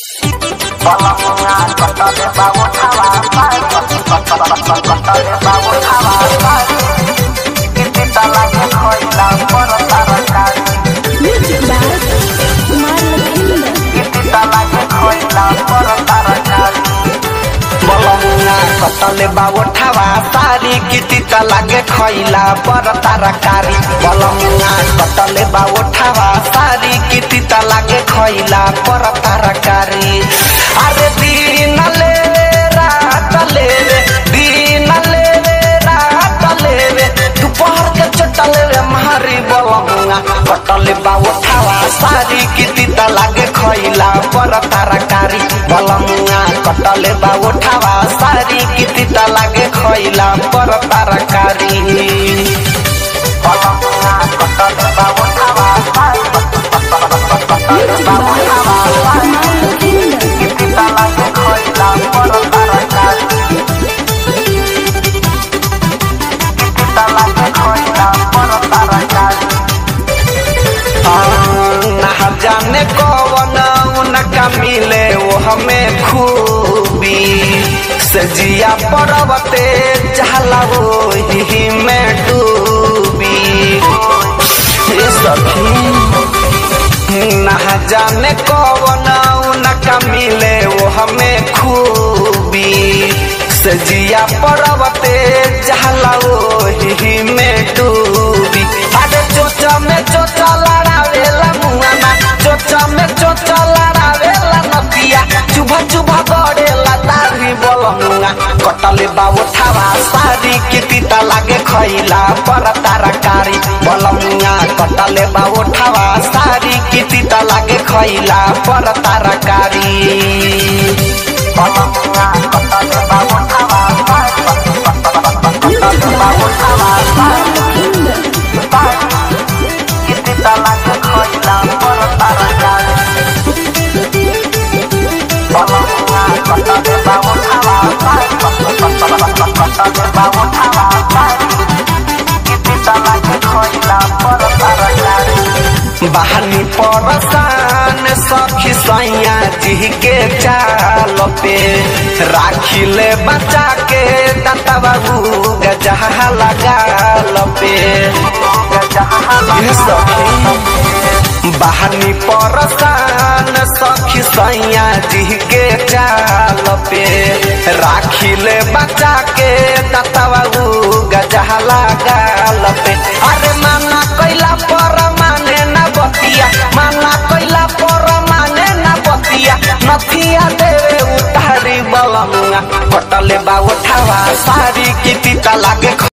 Music by Kumar Lakhinder. कतले बावठावा सारी किति त लागे खैला पर तरकारी बलमुना कतले बावठावा सारी किति त लागे खैला पर तरकारी अरे दिन ले रात ले रे दिन ले रे रात ले रे दोपहर के चटले रे मारी बलमुना कतले बावठावा सारी किति त लागे खैला पर तरकारी बलमुना कटले बावठावा सारी किति त लागे खैला पर तरकारी बलमुना कटले बावठावा Music by Kumar Lakhinder. ना जाने कौन उनका मिले वो हमें खूबी सजिया पर्वते चहला वो ही में डूबी हे सखी ना जाने कौन उनका मिले वो हमें खूबी सजिया पर्वते चहला वो ही में डूबी अरे चोचा में चोचा लड़ावेला मुआना चोचा में चोचा लड़ावेला नदिया चुभा चुभा गड़ेला दाढ़ी बोलमुआ कटले बाबू थावा सारी किति त लागे खैला पर तरकारी बोलमुआ कटले बाबू थावा सारी किति त लागे खैला पर तरकारी बोलमुआ कटले बाबू थावा Music by Kumar Lakhinder. बहानी परसान सखी सैया जी के चाल पे राखी ले बचा के दाता बाबू गजहा लगाल पे ये सखी बहानी परसान सखी सैया जी के चाल पे राखी ले बचा के दाता बाबू गजहा लगाल पे अरे माना कैला पर माने ना बतिया माना कैला पर माने ना बतिया नथिया देवे उतारी बलमुआ कटले बा उठावा सारी किति त लागे